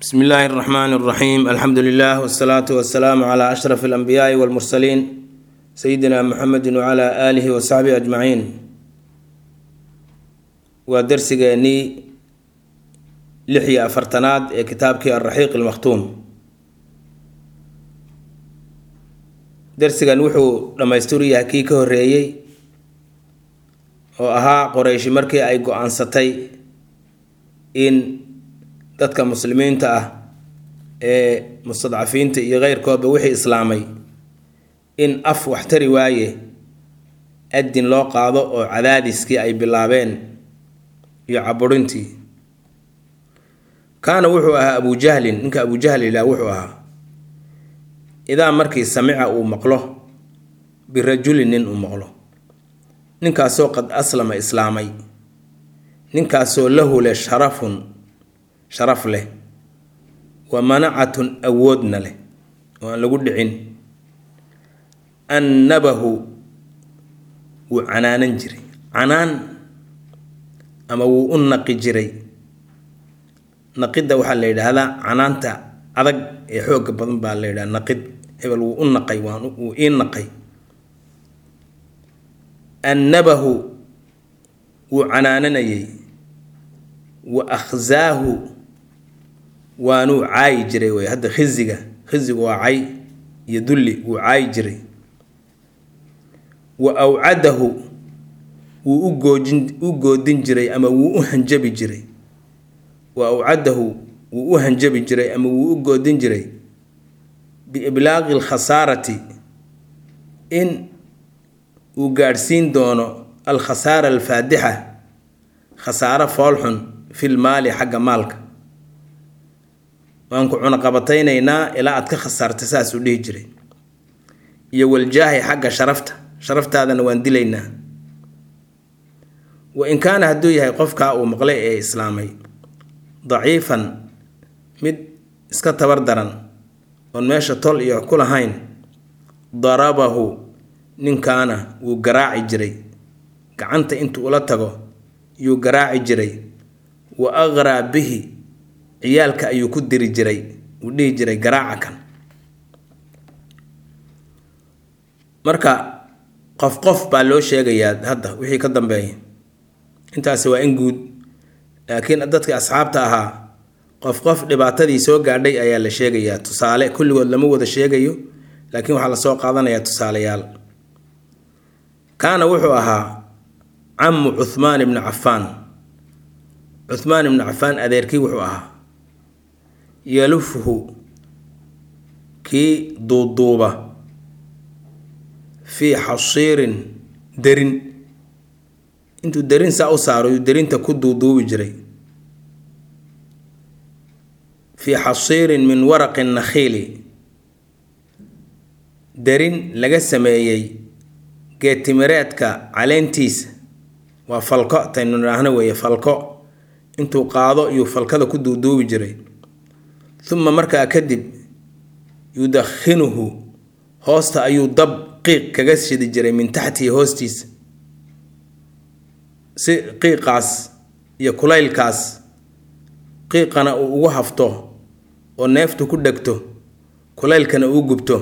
bsmi illaahi اraxmaan اraxiim alxamdu lilah wsalaatu wasalaamu cla ashraf اlanbiyaai wاlmursaliin sayidina muxamedi wcla aalihi wasaxbihi ajmaciin waa darsigeennii lix iyo afartanaad ee kitaabkii alraxiiq ilmakhtuum darsigan wuxuu dhammaystiru yahay kii ka horeeyey oo ahaa qoreyshi markii ay go-aansatay in dadka muslimiinta ah ee mustadcafiinta iyo keyrkoodba wixii islaamay in af wax tari waaye adin loo qaado oo cadaadiskii ay bilaabeen iyo caburintii kaana wuxuu ahaa abujahlin ninka abujahl ilaah wuxuu ahaa idaa markii samica uu maqlo birajulin nin uu maqlo ninkaasoo qad aslama islaamay ninkaasoo lahu leh sharafun sharaf leh wa manacatun awoodna leh oo aan lagu dhicin annabahu wuu canaanan jiray canaan ama wuu u naqi jiray naqidda waxaa la yidhaahdaa canaanta adag ee xooga badan baa la yidhaha naqid hebel wuu u naqay waan wuu ii naqay annabahu wuu canaananayay wa akhzaahu waanuu caayi jiray wey hadda khiziga khizigu waa cay iyo dulli wuu caayi jiray wa awcadahu wuu u goojin u goodin jiray ama wuu u hanjabi jiray wa awcadahu wuu u hanjabi jiray ama wuu u goodin jiray biiblaaqi alkhasaarati in uu gaadhsiin doono alkhasaara alfaadixa khasaaro foolxun fil maali xagga maalka waan ku cunaqabataynaynaa ilaa aad ka khasaarta saasuu dhihi jiray iyo waljaahi xagga sharafta sharaftaadana waan dilaynaa wa in kaana hadduu yahay qofkaa uu maqlay ee islaamay daciifan mid iska tabar daran oon meesha tol iyo ku lahayn darabahu ninkaana wuu garaaci jiray gacanta intuu ula tago yuu garaaci jiray wa aqraa bihi ciyaalka ayuu ku diri jiray uu dhihi jiray garaaca kan marka qof qof baa loo sheegayaa hadda wixii ka dambeeya intaasi waa in guud laakiin dadkii asxaabta ahaa qof qof dhibaatadii soo gaadhay ayaa la sheegayaa tusaale kulligood lama wada sheegayo laakiin waxaa lasoo qaadanayaa tusaalayaal kaana wuxuu ahaa camu cuhmaan ibni cafaan cuhmaan ibni cafaan adeerkii wuxuu ahaa yalufuhu kii duuduuba fii xasiirin derin intuu derin saa u saaro yuu derinta ku duuduubi jiray fii xasiirin min waraqi nakhiili derin laga sameeyey geetimireedka caleentiisa waa falko taynu idhaahno weeye falko intuu qaado yuu falkada ku duuduubi jiray uma markaa kadib yudakhinuhu hoosta ayuu dab qiiq kaga shidi jiray min taxtihi hoostiisa si qiiqaas iyo kulaylkaas qiiqana uu ugu hafto oo neeftu ku dhegto kulaylkana uu gubto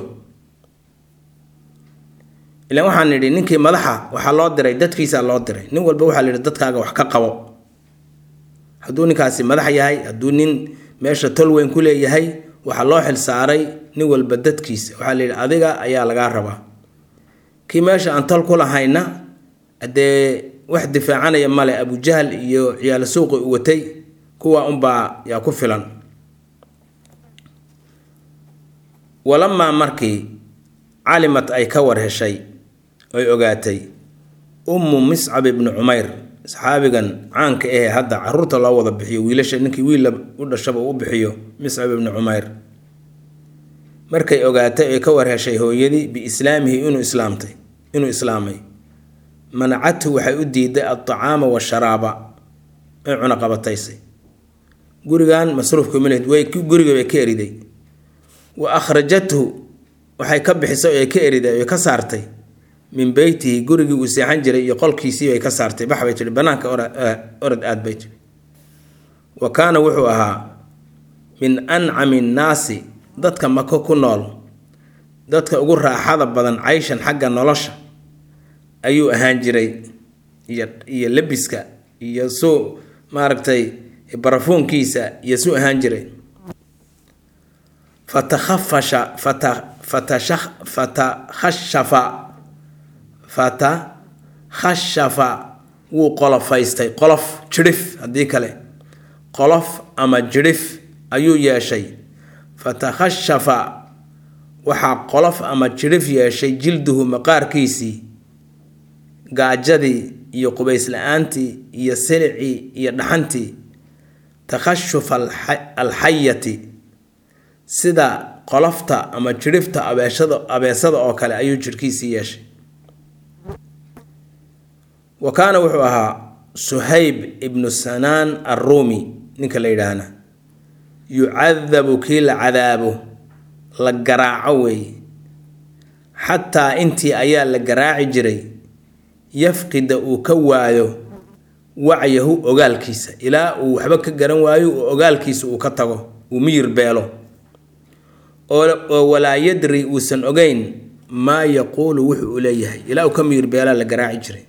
ilaan waxaan nidhi ninkii madaxa waxaa loo diray dadkiisaa loo diray nin walba waxaa la yidhi dadkaaga wax ka qabo hadduu ninkaasi madax yahay hadduu nin meesha tol weyn ku leeyahay waxaa loo xil saaray nin walba dadkiisa waxaa la yidhi adiga ayaa lagaa rabaa kii meesha aan tol ku lahayna dee wax difaacanaya male abujahl iyo ciyaalo suuqi u watay kuwa unbaa yaa ku filan walamaa markii calimad ay ka war heshay oy ogaatay ummu miscab ibni cumayr saxaabigan caanka ahee hadda caruurta loo wada bixiyo wiilasha ninkii wiilla u dhashaba u bixiyo miscab ibni cumayr markay ogaatay oy ka war heshay hooyadii biislaamihi inuu islaamtay inuu islaamay manacathu waxay u diiday altacaama washaraaba ay cunaqabataysay gurigan masruufka maled way guriga bay ka eriday wa akhrajathu waxay ka bixisay oo ka eriday oy ka saartay min beytihi gurigii uu seexan jiray iyo qolkiisii bay ka saartay bax bay tihi banaanka orad aad bay tihi wa kaana wuxuu ahaa min ancami nnaasi dadka mako ku nool dadka ugu raaxada badan cayshan xagga nolosha ayuu ahaan jiray iyo iyo lebiska iyo suu maaragtay barafuunkiisa iyo suu ahaan jiray fatakhafasha fata fatasha fatakhashafa fatakhashafa wuu qolofaystay qolof jidhif haddii kale qolof ama jidhif ayuu yeeshay fatakhashafa waxaa qolof ama jidhif yeeshay jilduhu maqaarkiisii gaajadii iyo qubays la-aantii iyo silicii iyo dhaxantii takhashufa alxayati sida qolofta ama jidhifta abeeshada abeesada oo kale ayuu jidhkiisii yeeshay wa kaana wuxuu ahaa suhayb ibnu sanaan arruumi ninka la yidhaahna yucadabu kii la cadaabo la garaaco weeye xataa intii ayaa la garaaci jiray yafqida uu ka waayo wacyahu ogaalkiisa ilaa uu waxba ka garan waayo uu ogaalkiisa uu ka tago uu miyir beelo oo walaa yadri uusan ogeyn maa yaquulu wuxuu u leeyahay ilaa uu ka miyir beelaa la garaaci jiray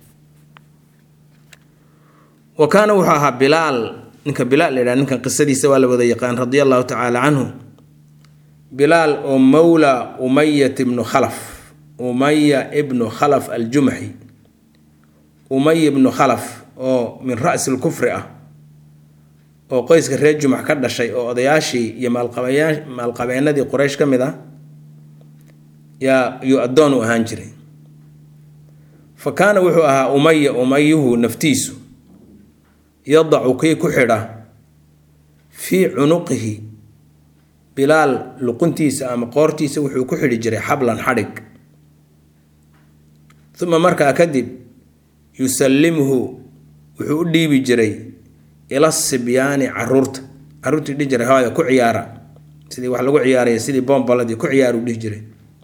wa kaana wuxuu ahaa bilaal ninka bilaal la yidhaha ninkan qisadiisa waa la wada yaqaan radia allahu tacaala canhu bilaal oo mowla umayat ibnu khalaf umaya ibnu khalaf aljumaxi umay ibnu khalaf oo min ra'si lkufri ah oo qoyska reer jumax ka dhashay oo odayaashii iyo maalqabeyaa maalqabeenadii quraysh ka mid ah yaa yuu addoon u ahaan jiray fa kaana wuxuu ahaa umaya umayuhu naftiisu yadacu kii ku xidha fii cunuqihi bilaal luquntiisa ama qoortiisa wuxuu ku xidhi jiray xablan xadhig uma markaa kadib yusallimhu wuxuu u dhiibi jiray ila sibyaani caruurta caruurtii dhihi jiray hooya ku ciyaara sidii wax lagu ciyaaraya sidii boombaladii ku ciyaar uu dhihi jiray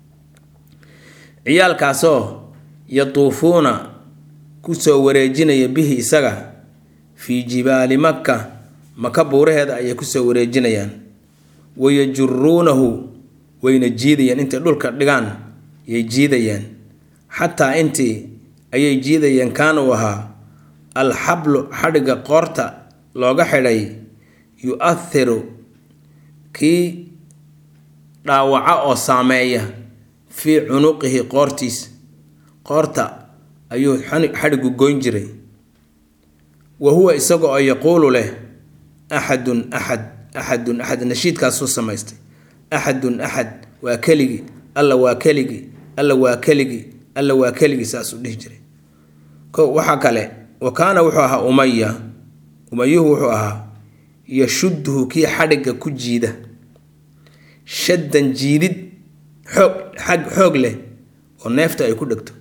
ciyaalkaasoo yatuufuuna kusoo wareejinaya bihi isaga fii jibaali makka maka buuraheeda ayay kusoo wareejinayaan wayajuruunahu wayna jiidayaan intay dhulka dhigaan yay jiidayaan xataa intii ayay jiidayeen kaana uu ahaa alxablu xadhigga qoorta looga xidhay yu-athiru kii dhaawaca oo saameeya fii cunuqihi qoortiisa qoorta ayuu xadhiggu goyn jiray wa huwa isaga oo yaquulu leh axadun axad axadun axad nashiidkaasuu samaystay axadun axad waa keligii alla waa keligii alla waa keligii alla waa keligii saasuu dhihi jiray ko waxaa kale wa kaana wuxuu ahaa umaya umayuhu wuxuu ahaa yashudduhu kii xadhigga ku jiida shaddan jiidid xoog xag xoog leh oo neefta ay ku dhegto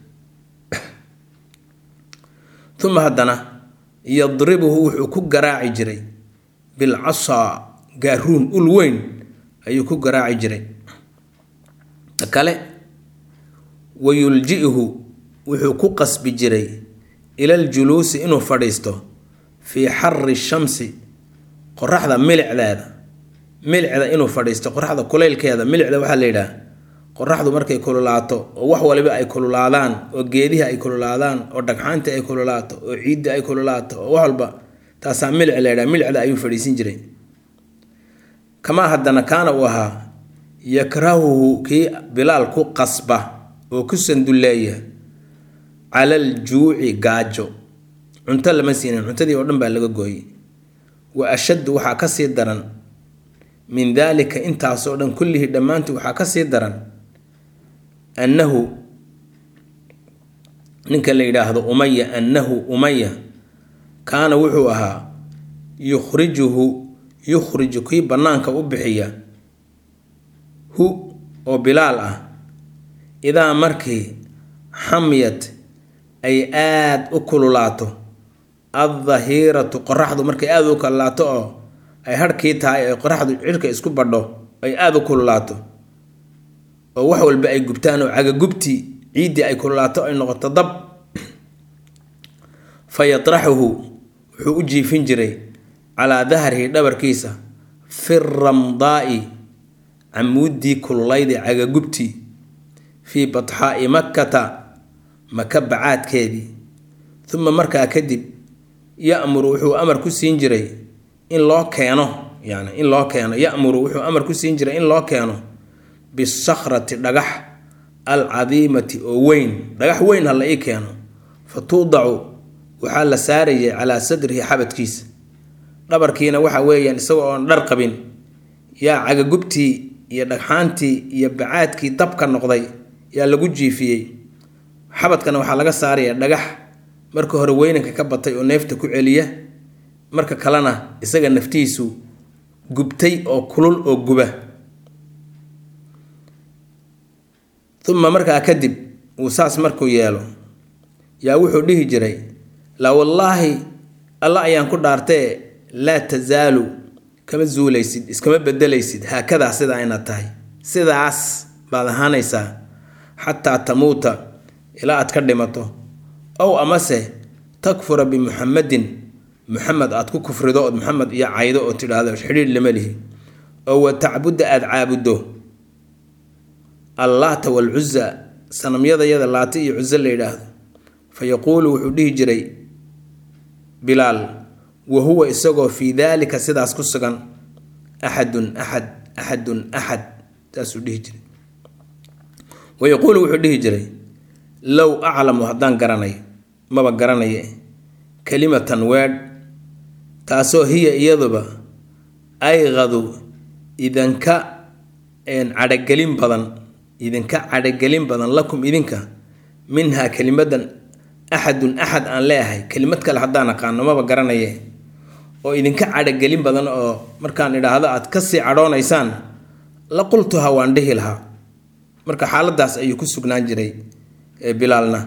uma haddana yadribuhu wuxuu ku garaaci jiray bilcasaa gaaruun ul weyn ayuu ku garaaci jiray ta kale wayulji-hu wuxuu ku qasbi jiray ilaljuluusi inuu fadhiisto fii xari shamsi qoraxda milicdeeda milicda inuu fadhiisto qoraxda kulaylkeeda milicda waxaa la yidhaah qoraxdu markay kululaato oo wax waliba ay kululaadaan oo geedihi ay kululaadaan oo dhagxaantii ay kululaato oo ciiddi ay kululaato oo wax walba taasaa milic la yidhaha milicda ayuu fadhiisin jiray kamaa haddana kaana uu ahaa yakrahuhu kii bilaal ku qasba oo ku sandulleeya cala aljuuci gaajo cunto lama siinin cuntadii oo dhan baa laga gooyey wa ashaddu waxaa ka sii daran min daalika intaasoo dhan kullihii dhammaantii waxaa ka sii daran annahu ninka la yidhaahdo umaya annahu umaya kaana wuxuu ahaa yukhrijuhu yukhriju kii bannaanka u bixiya hu oo bilaal ah idaa markii xamyad ay aada u kululaato addahiratu qoraxdu markay aada u kululaato oo ay harhkii tahay ay qoraxdu cirka isku badho ay aada u kululaato oo wax walba ay gubtaan oo cagagubtii ciiddii ay kululaato ay noqoto dab fa yatraxuhu wuxuu u jiifin jiray calaa dahrihi dhabarkiisa fi ramdaa'i camuuddii kululayd ee cagagubtii fii batxaa'i makkata maka bacaadkeedii uma markaa kadib ya'muru wuxuu amar ku siin jiray in loo keeno yani in loo keeno ya'muru wuxuu amar ku siin jiray in loo keeno bisakhrati dhagax alcadiimati oo weyn dhagax weyn ha la ii keeno fa tuudacu waxaa la saarayay calaa sadrihi xabadkiisa dhabarkiina waxa weeyaan isagoo oon dhar qabin yaa cagagubtii iyo dhagxaantii iyo bacaadkii dabka noqday yaa lagu jiifiyey xabadkana waxaa laga saaraya dhagax marka hore weynanka ka batay oo neefta ku celiya marka kalena isaga naftiisu gubtay oo kulul oo guba uma markaa kadib uu saas markuu yeelo yaa wuxuu dhihi jiray laa wallaahi alla ayaan ku dhaartee laa tasaalu kama zuulaysid iskama bedelaysid haakadaa sidaa inaad tahay sidaas baad ahaanaysaa xataa tamuuta ilaa aad ka dhimato ow amase takfura bimuxamadin muxamed aad ku kufrido ood muxamed iyo caydo oo tidhaahdo xidhiidh lama lihi oo wa tacbudda aada caabuddo allaata walcuza sanamyadayada laata iyo cuso la yidhaahdo fa yaquulu wuxuu dhihi jiray bilaal wa huwa isagoo fii daalika sidaas ku sugan axadun axad axadun axad saasuu dhihi jiray wa yaquulu wuxuu dhihi jiray low aclamu haddaan garanayo maba garanaye kelimatan weedh taasoo hiya iyaduba aygadu idinka cadhagelin badan idinka cadhagelin badan lakum idinka minhaa kelimadan axadun axad aan leeahay kelimad kale haddaan aqaano maba garanaye oo idinka cadhagelin badan oo markaan idhaahdo aad kasii cadhoonaysaan la qultuha waan dhihi lahaa marka xaaladaas ayuu ku sugnaan jiray bilaalna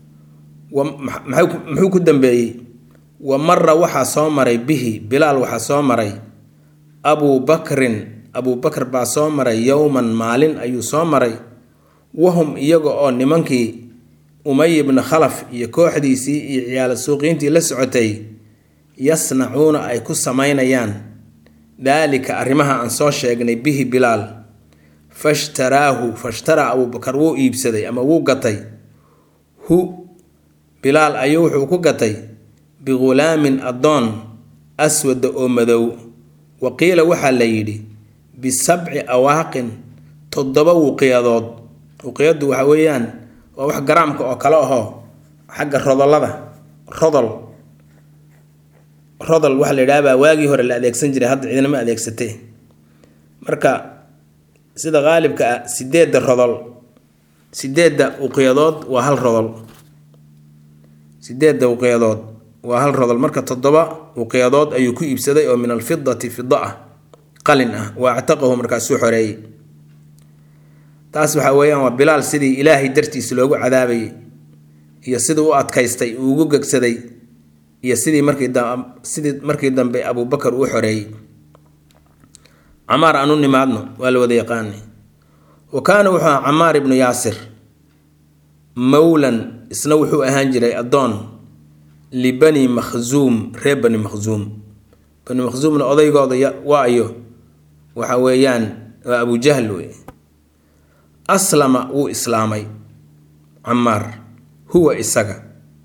muxuu ku dambeeyey wa mara waxaa soo maray bihi bilaal waxaa soo maray abuu bakrin abuu bakr baa soo maray yowman maalin ayuu soo maray wahum iyaga oo nimankii umay ibni khalaf iyo kooxdiisii iyo ciyaalo suuqiintii la socotay yasnacuuna ay ku samaynayaan daalika arrimaha aan soo sheegnay bihi bilaal fashtaraahu fashtaraa abuubakar wuu iibsaday ama wuu gatay hu bilaal ayuu wuxuu ku gatay bighulaamin addoon aswada oo madow wa qiila waxaa la yidhi bisabci awaaqin toddoba wuqiyadood wuqiyadu waxa weeyaan waa wax garaamka oo kale ahoo xagga rodolada rodol rodol waxa la yidhahabaa waagii hore la adeegsan jiray hadda ciidnama adeegsatee marka sida qaalibka ah sideedda rodol sideedda uqiyadood waa hal rodol sideedda uqiyadood waa hal rodol marka toddoba uqiyadood ayuu ku iibsaday oo min alfidati fida ah qalin ah wa actaqahu markaasuu xoreeyey taas waxaa weeyaan waa bilaal sidii ilaahay dartiisa loogu cadaabayay iyo sidii u adkaystay uu ugu gegsaday iyo sidii markii sidii markii dambe abuubakar uu xoreeyey camaar aan u nimaadno waa la wada yaqaanay wa kaana wuxuu aha camaar ibnu yaasir mowlan isna wuxuu ahaan jiray addoon libani makhzuum reer bani makhzuum bani makhzuumna odaygooda waayo waxa weeyaan waa abujahl wey aslama wuu islaamay camaar huwa isaga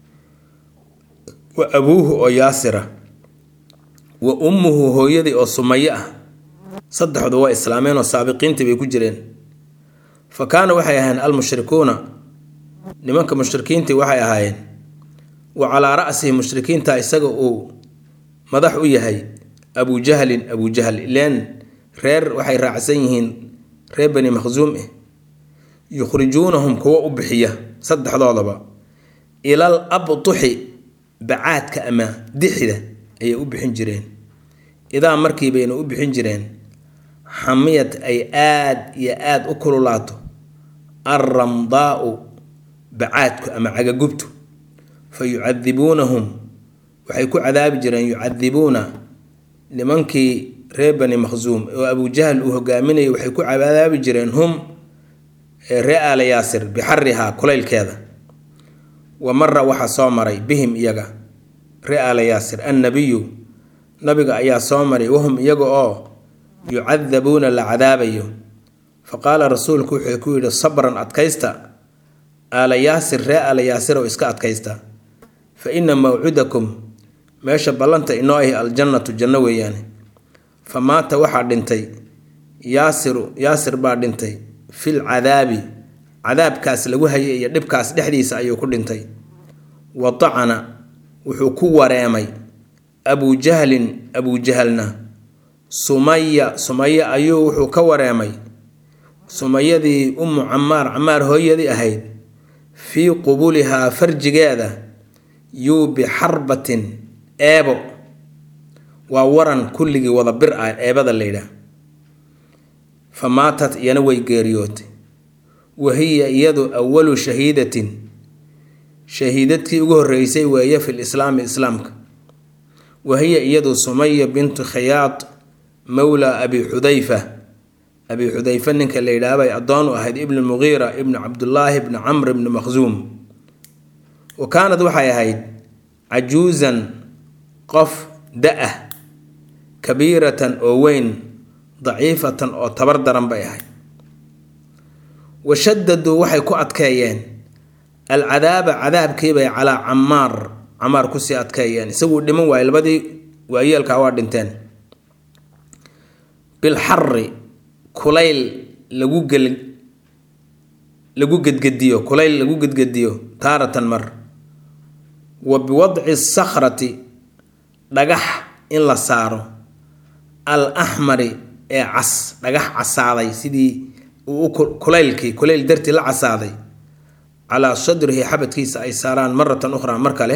wa abuuhu oo yaasira wa ummuhu hooyadii oo sumaye ah saddexdu waa islaameen oo saabiqiintii bay ku jireen fa kaana waxay ahaayeen almushrikuuna nimanka mushrikiintii waxay ahaayeen wa calaa ra'sihi mushrikiinta isaga uu madax u yahay abujahlin abujahl ileen reer waxay raacsan yihiin reer bani makhsuum eh yukhrijuunahum kuwa u bixiya saddexdoodaba ilal abtuxi bacaadka ama dixida ayay u bixin jireen idaa markii bayna u bixin jireen xamiyad ay aad iyo aad u kululaato alramdaau bacaadku ama cagagubtu fa yucadibuunahum waxay ku cadaabi jireen yucadibuuna nimankii reer bani makhsuum oo abujahl uu hogaaminayay waxay ku cadaabi jireen hum ree aala yaasir bixarihaa kulaylkeeda wa mara waxaa soo maray bihim iyaga ree aala yaasir annabiyu nabiga ayaa soo maray wahum iyaga oo yucadabuuna la cadaabayo fa qaala rasuulku wuxuu ku yidhi sabran adkaysta aala yaasir ree aala yaasirow iska adkaysta fa ina mawcidakum meesha ballanta inoo ahi aljannatu janno weeyaane fa maata waxaa dhintay yaasiru yaasir baa dhintay fil cadaabi cadaabkaas lagu hayay iyo dhibkaas dhexdiisa ayuu ku dhintay wa tacana wuxuu ku wareemay abujahlin abujahalna sumaya sumaya ayuu wuxuu ka wareemay sumayadii ummu camaar camaar hooyadii ahayd fii qubulihaa farjigeeda yuu bixarbatin eebo waa waran kulligii wada bir ah eebada laydhaah fa maatat iyana way geeriyootay wa hiya iyadu awalu shahiidatin shahiidadkii ugu horreysay weeye fil islaami islaamka wa hiya iyadu sumaya bintu khayaad mowla abi xudayfa abi xudayfa ninka la yidhaah bay addoon u ahayd ibnu muqiira ibnu cabdullaahi ibni camr ibni makhsuum wa kaanad waxay ahayd cajuusan qof da-ah kabiiratan oo weyn daciifatan oo tabar daran bay ahayd wa shadaduu waxay ku adkeeyeen alcadaaba cadaabkiibay calaa camaar camaar kusii adkeeyeen isaguu dhiman waayey labadii waayeelkaa waa dhinteen bilxari kulayl lagu gel lagu gedgediyo kulayl lagu gedgediyo taaratan mar wa biwadci sakhrati dhagax in la saaro al axmari ee cas dhagax casaaday sidii uu kulaylkii kulayl dartii la casaaday calaa sadrihi xabadkiisa ay saaraan maratan ukhraa mar kale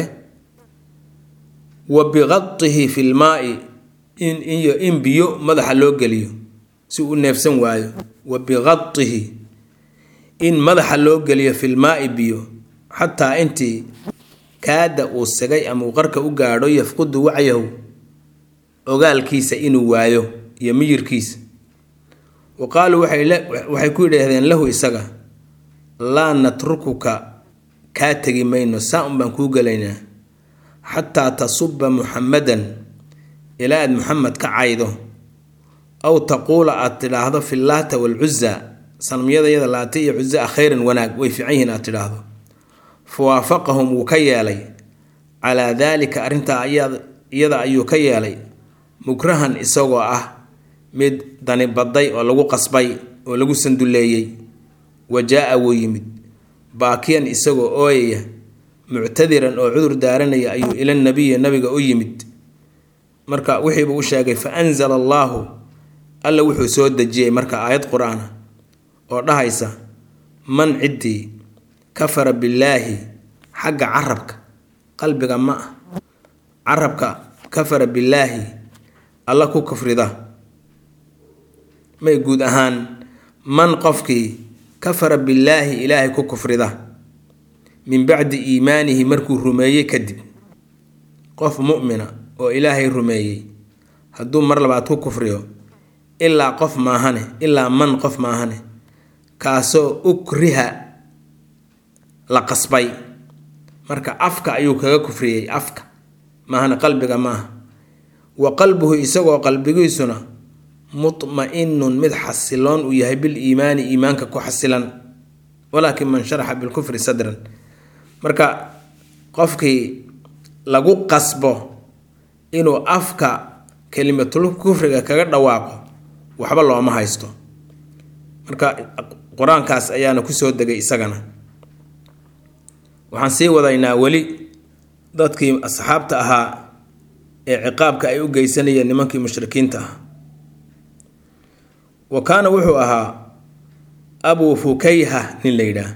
wa biqadihi fi lmaai in iyo in biyo madaxa loo geliyo si uu neefsan waayo wa biqadihi in madaxa loo geliyo filmaai biyo xataa intii kaada uu sigay ama uu qarka u gaadho yafqudu wacyahu ogaalkiisa inuu waayo iyo miyirkiisa wa qaaluu waxay ku yidhaahdeen lahu isaga laa natrukuka kaa tegi mayno saa un baan kuu gelaynaa xataa tasuba muxamadan ilaa aad muxamed ka caydo aw taquula aad tidhaahdo fi laata walcuza sanamyadayada laata iyo cuza a khayran wanaag way fiican yihiin aad tidhaahdo fa waafaqahum wuu ka yeelay calaa daalika arrintaa iyada ayuu ka yeelay mukrahan isagoo ah mid dani baday oo lagu qasbay oo lagu sanduleeyey wa jaa-a wuu yimid baakiyan isagoo ooyaya muctadiran oo cudur daaranaya ayuu ila nabiyi nabiga u yimid marka wixiibuu u sheegay fa anzala allaahu alla wuxuu soo dejiyey marka aayad qur-aana oo dhahaysa man ciddii kafara billaahi xagga carabka qalbiga ma ah carabka kafara billaahi alla ku kufrida may guud ahaan man qofkii kafara billaahi ilaahay ku kufrida min bacdi iimaanihi markuu rumeeyey kadib qof mu'mina oo ilaahay rumeeyey hadduu mar labaad ku kufriyo ilaa qof maahane ilaa man qof maahane kaasoo ukriha la qasbay marka afka ayuu kaga kufriyey afka maahane qalbiga maaha wa qalbuhu isagoo qalbigiisuna mutma-inun mid xasiloon uu yahay bil iimaani iimaanka ku xasilan walaakin man sharaxa bilkufri sadran marka qofkii lagu qasbo inuu afka kelimatul kufriga kaga dhawaaqo waxba looma haysto marka qur-aankaas ayaana kusoo degay isagana waxaan sii wadaynaa weli dadkii asxaabta ahaa ee ciqaabka ay u geysanayeen nimankii mushrikiinta ah wa kaana wuxuu ahaa abuu fukayha nin la yidhaah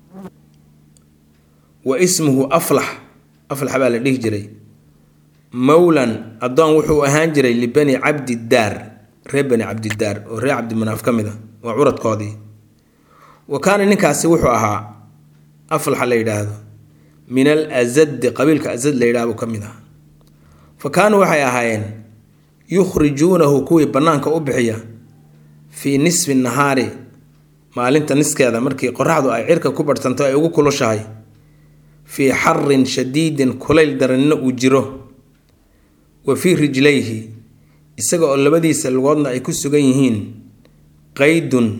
wa ismuhu aflax aflax baa la dhihi jiray mowlan addoon wuxuu ahaan jiray libani cabdidaar reer bani cabdidaar oo reer cabdimanaaf ka mid a waa curadkoodii wa kaana ninkaasi wuxuu ahaa aflaxa la yidhaahdo min al azadi qabiilka azad la yidhahdo ka mid ah fa kaanuu waxay ahaayeen yukhrijuunahu kuwii bannaanka u bixiya fii nisfi nahaari maalinta niskeeda markii qoraxdu ay cirka ku barhsanto ay ugu kulushahay fii xarin shadiidin kulayl daranina uu jiro wa fii rijlayhi isaga oo labadiisa lugoodna ay ku sugan yihiin qaydun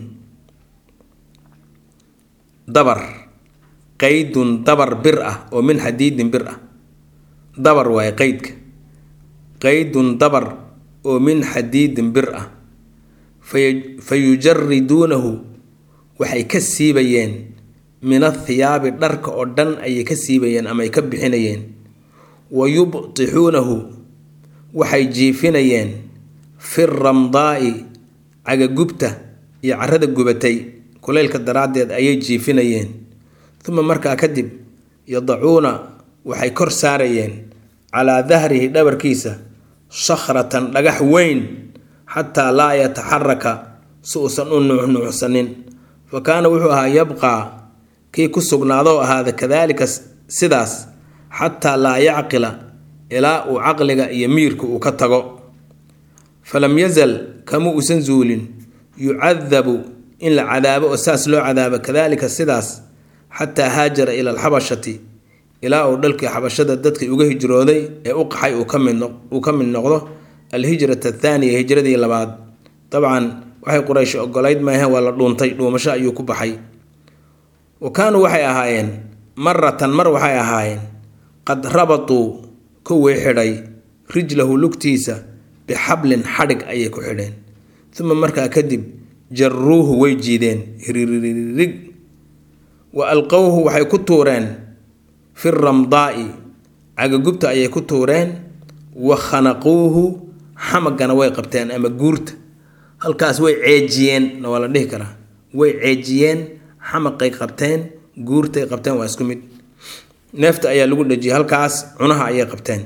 dabar qaydun dabar bir ah oo min xadiidin bir ah dabar waaye qaydka qaydun dabar oo min xadiidin bir ah fa yujariduunahu waxay ka siibayeen min athiyaabi dharka oo dhan ayay ka siibayeen ama ay ka bixinayeen wa yubtixuunahu waxay jiifinayeen fi ramdaa'i cagagubta iyo carrada gubatay kuleylka daraaddeed ayay jiifinayeen uma markaa kadib yadacuuna waxay kor saarayeen calaa dahrihi dhabarkiisa sakhratan dhagax weyn xataa laa yataxaraka si uusan u nuuxnuuxsanin fa kaana wuxuu ahaa yabqaa kii ku sugnaadoo ahaada kadaalika sidaas xataa laa yacqila ilaa uu caqliga iyo miirka uu ka tago falam yazal kama uusan zuulin yucadabu in la cadaabo oo saas loo cadaabo kadaalika sidaas xataa haajara ila alxabashati ilaa uu dhalkii xabashada dadkii uga hijrooday ee u qaxay uu ka mid noqdo alhijrata athaaniya hijradii labaad dabcan waxay quraysh ogolayd maahe waa la dhuuntay dhuumasho ayuu ku baxay wa kaanuu waxay ahaayeen maratan mar waxay ahaayeen qad rabatuu kuwii xidhay rijlahu lugtiisa bixablin xadhig ayay ku xidheen uma markaa kadib jaruuhu way jiideen hiririg wa alqowhu waxay ku tuureen fi ramdaa'i cagagubta ayay ku tuureen wa khanaquuhu xamagana way qabteen ama guurta halkaas way ceejiyeen na waa la dhihi karaa way ceejiyeen xamaqay qabteen guurtay qabteen waa isku mid neefta ayaa lagu dhejiyay halkaas cunaha ayay qabteen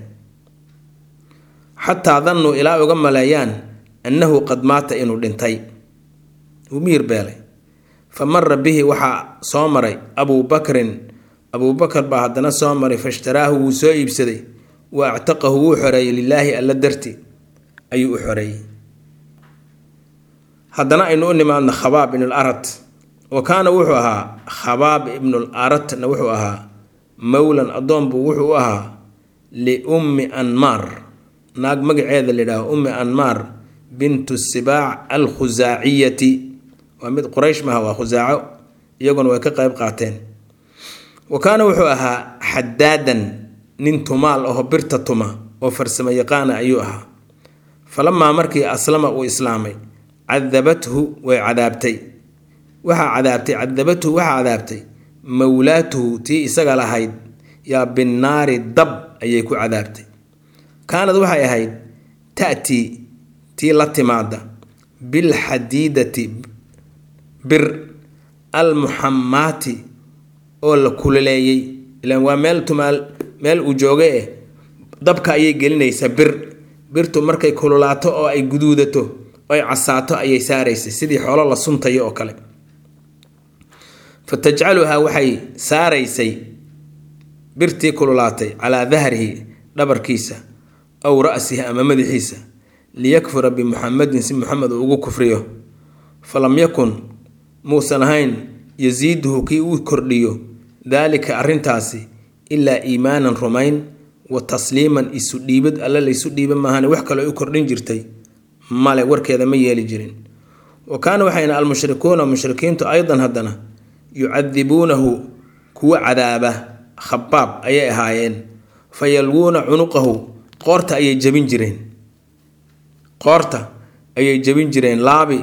xataa dannuu ilaa uga maleeyaan annahu qad maata inuu dhintay wuu miyir beelay fa mara bihi waxaa soo maray abuu bakrin abuu bakar baa haddana soo maray fashtaraahu wuu soo iibsaday wa actaqahu wuu xoreeyey lilaahi alla darti ayuu u xoreeyey haddana aynu u nimaadno khabaab ibnul arat wa kaana wuxuu ahaa khabaab ibnul aratna wuxuu ahaa mowlan addoonbuu wuxuu u ahaa liummi anmaar naag magaceeda layidhaaho ummi anmaar bintu sibaac alkhusaaciyati waa mid quraysh maha waa khusaaco iyaguna way ka qayb qaateen wa kaana wuxuu ahaa xadaadan nin tumaal aho birta tuma oo farsamo yaqaana ayuu ahaa falamaa markii aslama uu islaamay cadabathu way cadaabtay waxaa cadaabtay cadabathu waxaa cadaabtay mowlaatuhu tii isaga lahayd yaa binnaari dab ayay ku cadaabtay kaanad waxay ahayd ta'tii tii la timaada bilxadiidati bir almuxamaati oo la kululeeyey ilaan waa meel tumaal meel uu jooga eh dabka ayay gelinaysaa bir birtu markay kululaato oo ay guduudato oo ay casaato ayay saaraysay sidii xoolo la suntayo oo kale fa tajcaluhaa waxay saaraysay birtii kululaatay calaa dahrihi dhabarkiisa aw ra'sihi ama madaxiisa liyakfura bimuxamedin si muxamed uu ugu kufriyo falam yakun muusan ahayn yasiiduhu kii uu kordhiyo daalika arrintaasi ilaa iimaanan rumayn wa tasliiman isu dhiibid alle laysu dhiiba maahane wax kaloo u kordhin jirtay male warkeeda ma yeeli jirin wa kaana waxayna almushrikuuna mushrikiintu aydan haddana yucadibuunahu kuwa cadaaba khabaab ayay ahaayeen fa yalwuuna cunuqahu qoorta ayay jabin jireen qoorta ayay jabin jireen laabi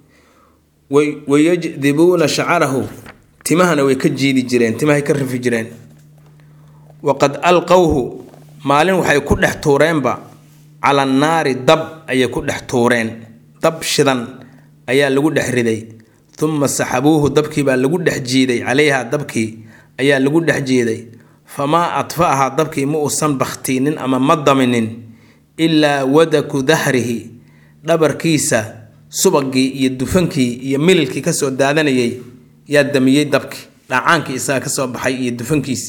wayajdibuuna shacarahu timahana way ka jiidi jireen timahay ka rifi jireen waqad alqowhu maalin waxay ku dhex tuureenba cala annaari dab ayay ku dhex tuureen dab shidan ayaa lagu dhex riday uma saxabuuhu dabkii baa lagu dhex jiiday calayha dabkii ayaa lagu dhex jiiday famaa adfa'aha dabkii ma uusan bakhtiinin ama ma daminin ilaa wadaku dahrihi dhabarkiisa subagii iyo dufankii iyo mililkii kasoo daadanayay yaa damiyey dabkii dhacaankii isaga kasoo baxay iyo dufankiisi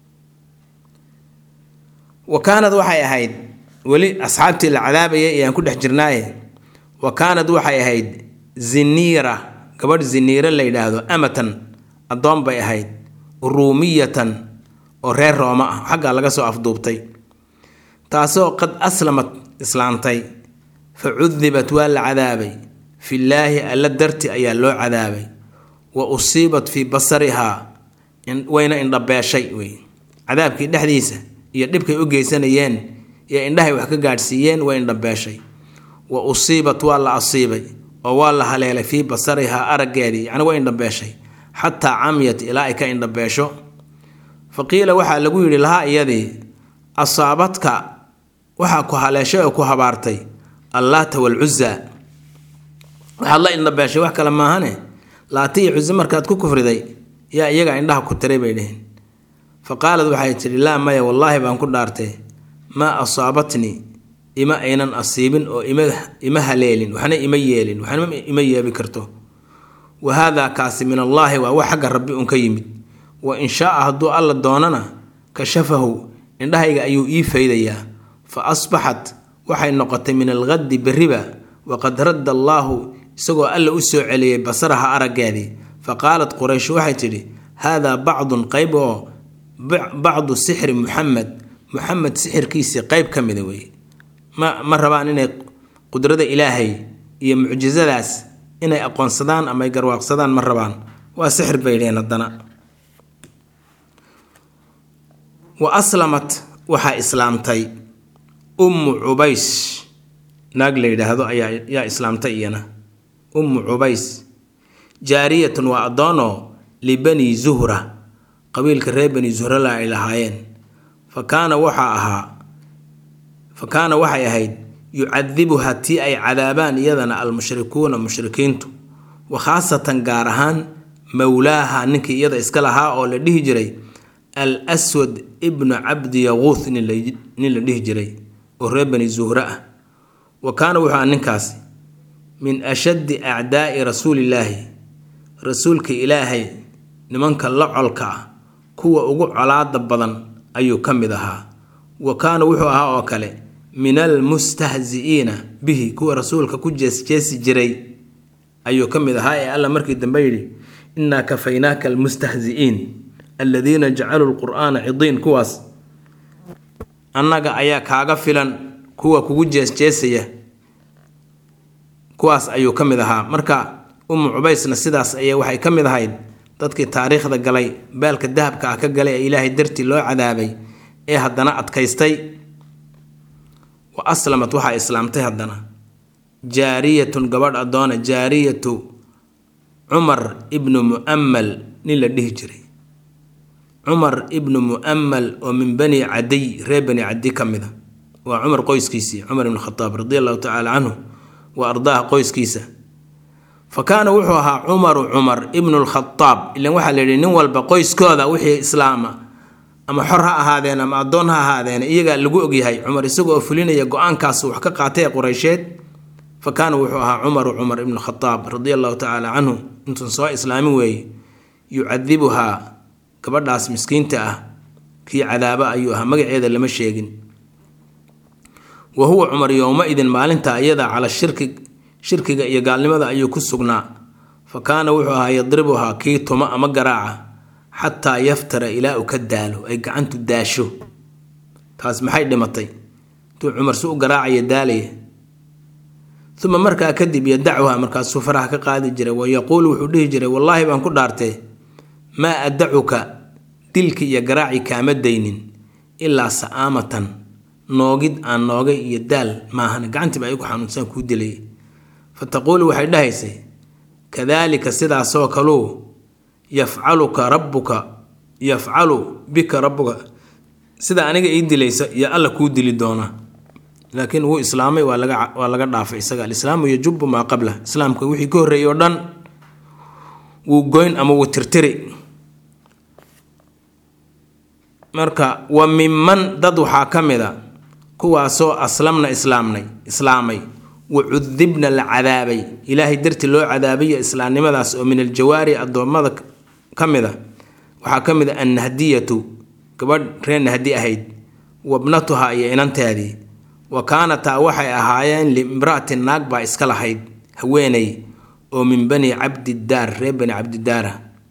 wa kaanad waxay ahayd weli asxaabtii la cadaabayay ayaan ku dhex jirnaaye wa kaanad waxay ahayd ziniira gabadh ziniira la yidhaahdo amatan addoon bay ahayd ruumiyatan oo reer rooma ah xaggaa laga soo afduubtay taasoo qad aslamad islaantay fa cudibat waa la cadaabay fillaahi alla darti ayaa loo cadaabay wa usiibat fii basarihaa wayna indhabeeshay wey cadaabkii dhexdiisa iyo dhibkay u geysanayeen iyo indhahay wax ka gaadhsiiyeen way indhabeeshay wa usiibat waa la asiibay oo waa la haleelay fii basarihaa araggeedii yacni way indhabeeshay xataa camyat ilaa ay ka indhabeesho fa qiila waxaa lagu yidhi lahaa iyadii asaabadka waxaa ku haleeshay oo ku habaartay allaata walcuza waxaad la indhabeeshay wax kale maahane laata iyo cuze markaad ku kufriday yaa iyaga indhaha ku tiray bay dheheen fa qaalad waxay tidhi laa maya wallaahi baan ku dhaartay maa asaabatnii ima aynan asiibin oo ima haleelin waxna ima yeelin waxna ima yeebi karto wa haadaa kaasi min allaahi waa wax xagga rabbi un ka yimid wa in shaaa hadduu alla doonana kashafahu indhahayga ayuu ii faydayaa fa asbaxat waxay noqotay min alqaddi berriba waqad radda allaahu isagoo alla u soo celiyey basaraha araggeedii fa qaalat quraysh waxay tidhi haadaa bacdun qayb oo bacdu sixri muxamed muxamed sixirkiisii qayb ka mida weeye ma ma rabaan inay qudrada ilaahay iyo mucjisadaas inay aqoonsadaan ama ay garwaaqsadaan ma rabaan waa sixir bay dheheen haddana wa aslamat waxaa islaamtay ummu cubays naag la yidhaahdo ayaa yaa islaamtay iyana ummu cubays jaariyatun waa addoonoo libani zuhra qabiilka reer bani zuhrala ay lahaayeen fa kaana waxaa ahaa fa kaana waxay ahayd yucadibuha tii ay cadaabaan iyadana almushrikuuna mushrikiintu wa khaasatan gaar ahaan mowlaaha ninkii iyada iska lahaa oo la dhihi jiray al aswad ibnu cabdi yaquuth nin la dhihi jiray oo reer bani zuhre ah wa kaana wuxuu aha ninkaasi min ashaddi acdaa'i rasuulillaahi rasuulka ilaahay nimanka la colka ah kuwa ugu colaada badan ayuu ka mid ahaa wa kaana wuxuu ahaa oo kale min almustahzi'iina bihi kuwa rasuulka ku jeesjeesi jiray ayuu ka mid ahaa ee alla markii dambe yidhi innaa kafaynaaka almustahzi'iin aladiina jacaluu lqur'aana cidiin kuwaas annaga ayaa kaaga filan kuwa kugu jeesjeesaya kuwaas ayuu ka mid ahaa marka ummu cubaysna sidaas aya waxay ka mid ahayd dadkii taariikhda galay baalka dahabka ah ka galay ee ilaahay dartii loo cadaabay ee haddana adkaystay wa aslamat waxaa islaamtay haddana jaariyatun gabadh addoona jaariyatu cumar ibnu mu'ammal nin la dhihi jiray cumar ibnu mu'ammal oo min bani cadiy reer bani cadiy ka mid a waa cumar qoyskiisii cumar ibn khataab radi allahu tacaala canhu wa ardaaha qoyskiisa fa kaana wuxuu ahaa cumaru cumar ibnu lkhataab ilan waxaa la yidhi nin walba qoyskooda wixii islaama ama xor ha ahaadeen ama addoon ha ahaadeen iyagaa lagu ogyahay cumar isagoo fulinaya go-aankaas wax ka qaatay ee qureysheed fa kaana wuxuu ahaa cumaru cumar ibnu khataab radi allahu tacaala canhu intuun soo islaamin weeye yucadibuhaa gabadhaas miskiinta ah kii cadaaba ayuu ahaa magaceeda lama sheegin wa huwa cumar yowma-idin maalinta iyada cala shirki shirkiga iyo gaalnimada ayuu ku sugnaa fa kaana wuxuu ahaa yadribuhaa kii tuma ama garaaca xataa yaftara ilaa uu ka daalo ay gacantu daasho taas maxay dhimatay intuu cumar si u garaacaya daalaya uma markaa kadib yadacuha markaasuu faraha ka qaadi jiray wa yaquulu wuxuu dhihi jiray wallaahi baan ku dhaartee maa adacuka dilki iyo garaaci kaama daynin ilaa sa'aamatan noogid aan noogay iyo daal maahan gacantiiba ay ku xanuunsaan kuu dilay fa taquulu waxay dhahaysay kadaalika sidaasoo kaluu yafcaluka rabbuka yafcalu bika rabbuka sida aniga ii dilaysa iyo alla kuu dili doona laakiin wuu islaamay waa laga waa laga dhaafay isaga alislaamu yajubu maa qabla islaamka wixii ka horreeyay oo dhan wuu goyn ama wuu tirtiri marka wa miman dad waxaa ka mid a kuwaasoo aslamna islaamnay islaamay wa cudibna la cadaabay ilaahay dartii loo cadaabayo islaamnimadaas oo min aljawaari addoommada ka mid a waxaa ka mid a annahdiyatu gabadh reer nahdi ahayd wabnatuha iyo inanteedii wa kaanataa waxay ahaayeen liimra'atin naag baa iska lahayd haweeney oo min bani cabdidaar reer bani cabdidaara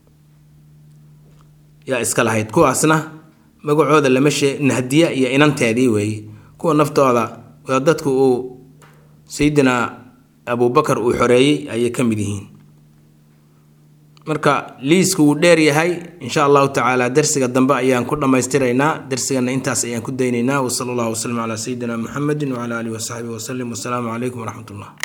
yaa iska lahayd kuwaasna magacooda lama shee nahdiya iyo inanteedii weeye kuwa naftooda dadku uu sayidina abubakar uu xoreeyey ayay ka mid yihiin marka liisku wuu dheer yahay insha allahu tacaala darsiga dambe ayaan ku dhammaystiraynaa darsigana intaas ayaan ku daynaynaa wasala allahu wasalam calaa sayidina muxamedin wacala alihi wasaxbihi wasalim wasalaamu calaykum waraxmat ullah